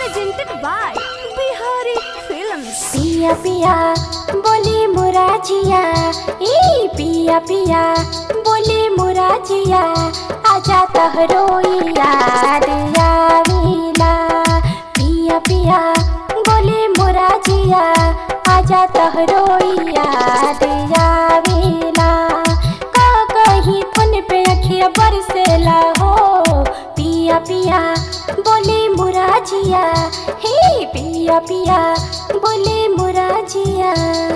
presented by Bihari Films. पिया पिया बोली मुराजिया ई पिया पिया बोली मुराजिया आजा तहरो याद आवेला पिया पिया बोली मुराजिया आजा तहरो याद आवेला का कहीं फोन पे अखिया बरसेला हो पिया पिया बोली मुराजिया हे पिया पिया बोले मुराजिया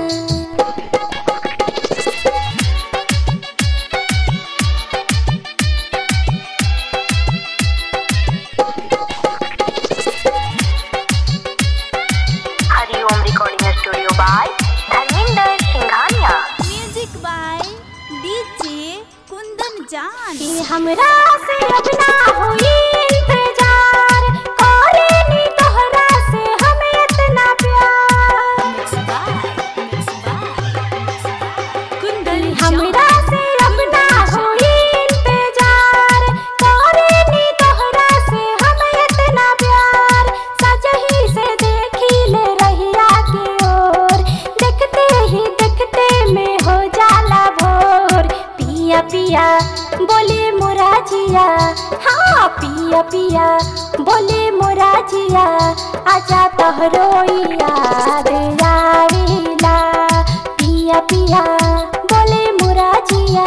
Hariom recording studio by Dharmendra Singhania Music by DJ Kundan Jan. कि हमरा से अब ना होई इंतजार करेनी तोहरा से हमें इतना प्यार Mixed by, mixed by, mixed by Kundan हमरा से अब ना होई इंतजार करेनी तोहरा से हमें इतना प्यार सजही से देखी ले रहिया की ओर देखते ही देखते में हो जाला भोर पिया पिया बोले मुराजिया हाँ पिया पिया बोले मुराजिया आजा तोहरो याद आवेला पिया पिया बोले मुराजिया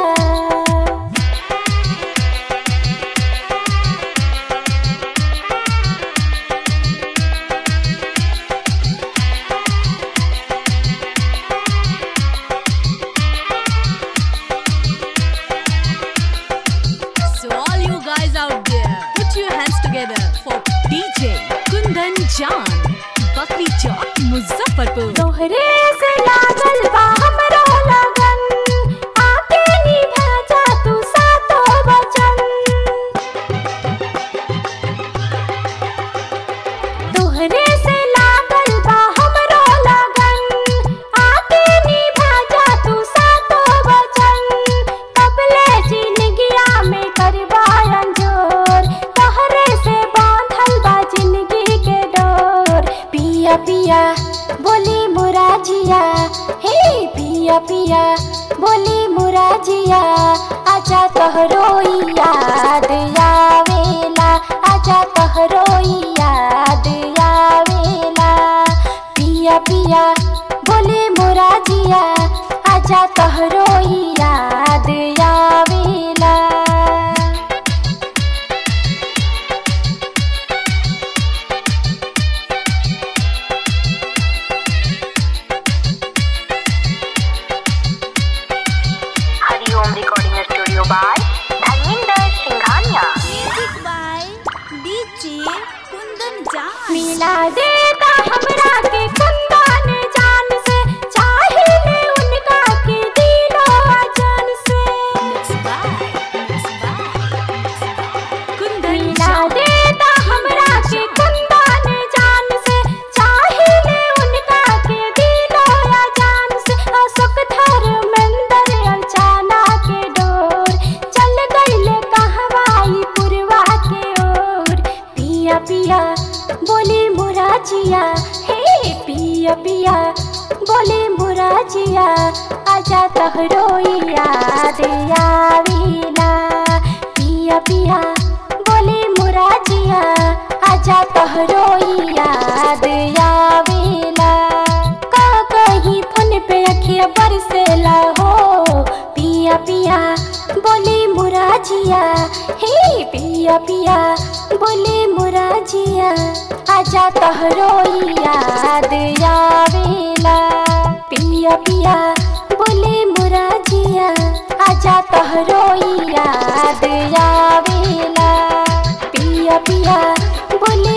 So all you guys out there, put your hands together for DJ Kundan Jan. Bakri Chowk, Muzaffarpur. तोहरे से लागल बा हमरो लगन आके निभा जा तू सातो वचन तोहरे से लागल बा हमरो लगन आके निभा जा तू सातो वचन कबले जिंदगिया में करबा अंजोर तोहरे से बांधल बा जिंदगी के डोर पिया पिया बोली मुराजिया हे पिया पिया बोली मुराजिया आजा तोहरो याद आवेला आजा तोहरो याद आवेला पिया पिया बोले मुराजिया आजा तोहरो याद आवेला Hariom recording studio by Dharmendra Singhania Music by DJ Kundan Jan. मिला देता हमरा के कुंदन जान से चाहिए उनका के दिलो जान से Mixed by, mixed by, mixed by Kundan मिला Jan. देता हमरा के कुंदन जान से चाहिए उनका के दिलो जान से अशोक धर्मेंद्र अचाना के डोर चल गईले कहवाई पुरवा के ओर पिया पिया बोली मुराजिया हे पिया पिया बोली मुराजिया आजा तोहरो याद आवेला पिया पिया बोली मुराजिया आजा तोहरो याद आवेला का कहीं फोन पे अखिया बरसेला हो पिया पिया बोली मुराजिया हे पिया पिया बोली मुराजिया आजा तोहरो याद आवेला पिया पिया बोले मुराजिया आजा तोहरो याद आवेला पिया पिया बोले